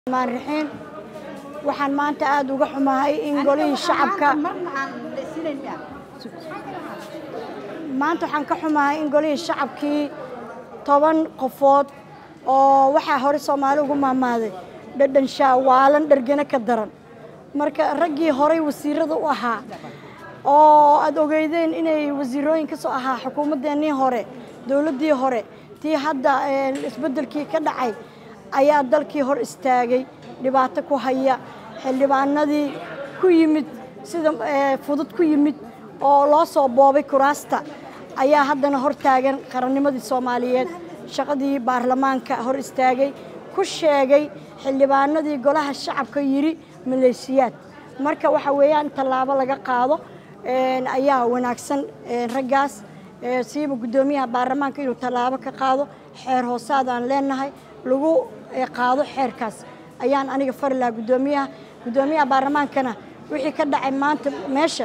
maan raxiin waxaan maanta aada uga xumahay in golihii shacabka maanta waxaan ka xumahay in golihii shacabkii toban qofood oo waxaa hore soomaali ugu maamaaday dhadhan shaawaalan dhargana ka daran marka raggii horey wasiirada u ahaa oo aada ogeydeen inay wasiirooyin ka soo ahaa xukuumaddeenii hore dowladdii hore tii hadda isbeddelkii ka dhacay ayaa dalkii hor istaagay dhibaato ku haya xildhibaanadii ku yimid sida fudud ku yimid oo loo soo boobay kuraasta ayaa haddana hor taagan qarannimadii soomaaliyeed shaqadii baarlamaanka hor istaagay ku sheegay xildhibaanadii golaha shacabka yidhi maleeshiyaad marka waxa weeyaan tallaabo laga qaado ayaa wanaagsan raggaas siiba guddoomiyaha baarlamaanka inuu tallaabo ka qaado xeer hoosaadaan leenahay lagu qaado xeerkaas ayaan aniga fari lahaa guddoomiyaha guddoomiyaha baarlamaankana wixii ka dhacay maanta meesha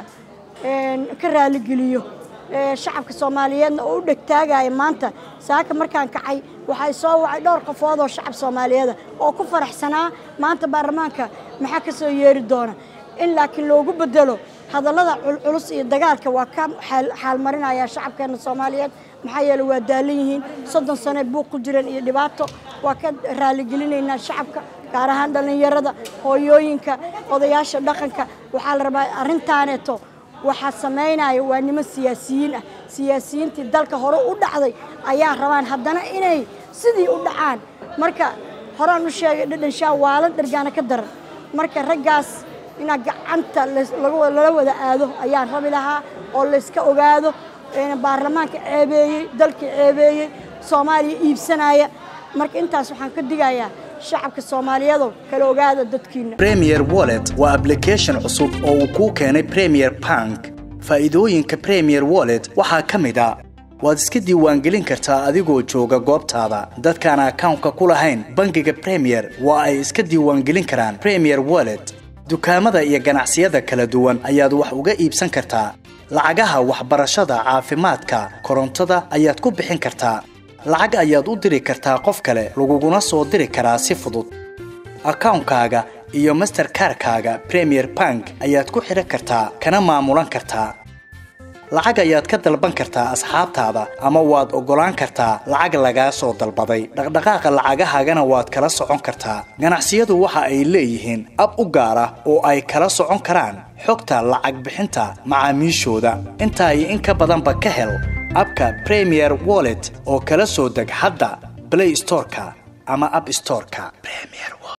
ka raaligeliyo shacabka soomaaliyeedna oo u dhegtaagaya maanta saaka markaan kacay waxay soo wacay dhowr qofood oo shacab soomaaliyeeda oo ku faraxsanaa maanta baarlamaanka maxaa ka soo yeeri doona in laakiin loogu bedelo hadallada culculus iyo dagaalka waa ka xaalmarinaya shacabkeena soomaaliyeed maxaa yeele waa daalan yihiin soddon sane buuq ku jiran iyo dhibaato waa ka raaligelinaynaa shacabka gaar ahaan dhallinyarada hooyooyinka odayaasha dhaqanka waxaa la rabaa arrintaaneeto waxaa samaynaya waa niman siyaasiyiin ah siyaasiyiintii dalka hore u dhacday ayaa rabaan haddana inay sidii u dhacaan marka horaan u sheegay dhadhan shaa waalan dhargaana ka daran marka raggaas inaa gacanta lala wada aado ayaan rabi lahaa oo layska ogaado baarlamaanka ceebeeyey dalkii ceebeeyey soomaaliya iibsanaya marka intaas waxaan ka digayaa shacabka soomaaliyeedo kala ogaada dadkiina premier wallet waa ablication cusub oo uu kuu keenay premier bank faa'iidooyinka premier wallet waxaa ka mid a waad iska diiwaangelin kartaa adigoo jooga goobtaada dadkaan akawnka ku lahayn bangiga premier waa ay iska diiwaangelin karaan premier wallet dukaamada iyo ganacsiyada kala duwan ayaad wax uga iibsan kartaa lacagaha waxbarashada caafimaadka korontada ayaad ku bixin kartaa lacag ayaad u diri kartaa qof kale laguguna soo diri karaa si fudud akawnkaaga iyo masterkarkaaga premier bank ayaad ku xidhan kartaa kana maamulan kartaa lacag ayaad ka dalban kartaa asxaabtaada ama waad oggolaan kartaa lacag lagaa soo dalbaday dhaqdhaqaaqa lacagahaagana waad kala socon kartaa ganacsiyadu waxa ay leeyihiin ab u gaar ah oo ay kala socon karaan xogta lacag bixinta macaamiishooda intaa iyo in ka badanba ka hel abka premier wallet oo kala soo deg hadda blay storeka ama ab storeka